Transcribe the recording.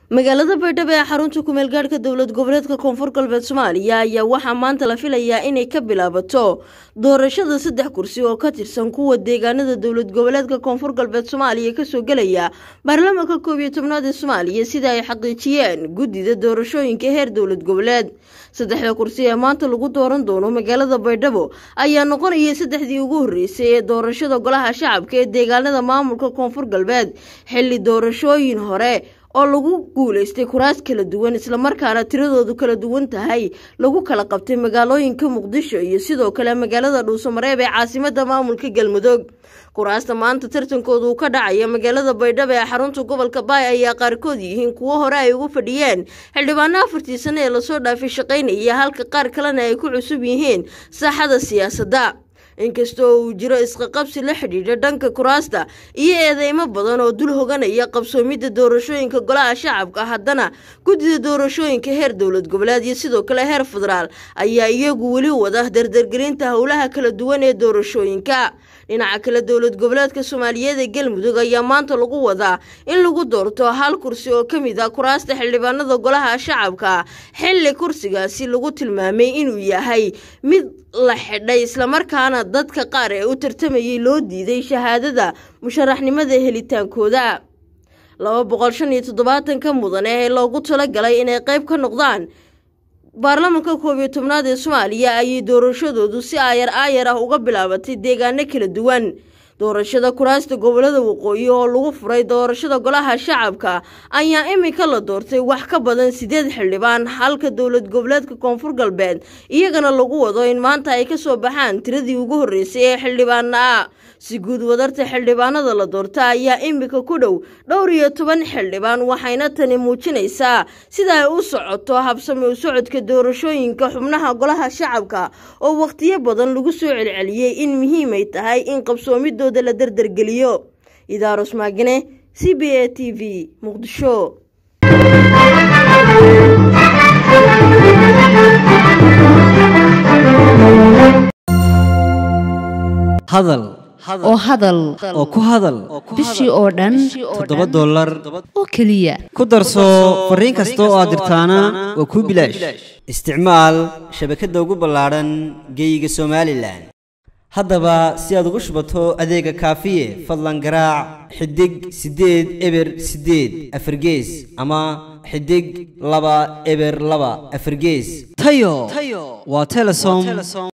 magaalada baydhabo ee xarunta kumeel gaadhka dowlad goboleedka koonfur galbeed soomaaliya ayaa waxaa maanta la filayaa inay ka bilaabato doorashada saddex kursi oo ka tirsan kuwa deegaanada dowlad goboleedka koonfur galbeed soomaaliya kasoo gelaya baarlamaanka koob iyo tobnaad ee soomaaliya sida ay xaqiijiyeen guddida doorashooyinka heer dowlad goboleed saddexda kursi ee maanta lagu dooran doono magaalada baydhabo ayaa noqonaya saddexdii ugu horreysay ee doorashada golaha shacabka ee deegaanada maamulka koonfur galbeed xilli doorashooyin hore oo lagu guulaystay kuraas kala duwan islamarkaana tiradoodu kala duwan tahay lagu kala qabtay magaalooyinka muqdisho iyo sidoo kale magaalada dhuusamareeb ee caasimada maamulka galmudug kuraasta maanta tartankoodu uu ka dhacaya magaalada baydhabo ee xarunta gobolka baay ayaa qaarkood yihiin kuwo hore ay ugu fadhiyeen xildhibaano afartii sane ee lasoo dhaafay shaqaynaya halka qaar kalena ay ku cusub yihiin saaxada siyaasadda inkastoo uu jiro isqaqabsi la xidhiidha dhanka kuraasta iyo eedeymo badan oo dul hoganaya qabsoomidda doorashooyinka golaha shacabka haddana guddida doorashooyinka heer dowlad goboleed iyo sidoo kale heer federaal ayaa iyagu weli wada dardargelinta howlaha kala duwan ee doorashooyinka dhinaca kale dowlad goboleedka soomaaliyeed ee galmudug ayaa maanta lagu wadaa in lagu doorto hal kursi oo ka mid ah kuraasta xildhibaanada golaha shacabka xilli kursigaasi lagu tilmaamay inuu yahay mid la xidhay islamarkaana dadka qaar ee u tartamayay loo diiday shahaadada musharaxnimada helitaankooda laba boqol shan iyo toddobaatanka mudane ee loogu talagalay inay qayb ka noqdaan baarlamaanka koob iyo tobnaad ee soomaaliya ayay doorashadoodu si aayar aayar ah uga bilaabatay deegaano kala duwan doorashada kuraasta gobolada waqooyi oo lagu furay doorashada golaha shacabka ayaa imika la doortay wax ka badan sideed xildhibaan halka dowlad goboleedka koonfur galbeed iyagana lagu wado in maanta ay kasoo baxaan tiradii ugu horreysay ee xildhibaana ah si guud wadarta xildhibaanada la doorta ayaa imika ku dhow dhowr iyo toban xildhibaan waxayna tani muujinaysaa sida ay u socoto habsami u socodka doorashooyinka xubnaha golaha shacabka oo wakhtiyo badan lagu soo celceliyey in muhiimay tahay in qabsoomidooda la dardargeliyo idaaros maagane c b a t v muqdisho hadal oo hadal oo ku hadal bishii oo dhan toddoba dollar oo keliya ku darso fariin kasta oo aad dirtaana waa kuu bilaash isticmaal shabakadda ugu ballaadhan geeyiga somalilan haddaba si aad ugu shubato adeega kaafiye fadlan garaac xidig siddeed eber siddeed afargees ama xidig laba eber laba afargees tayo waa telesom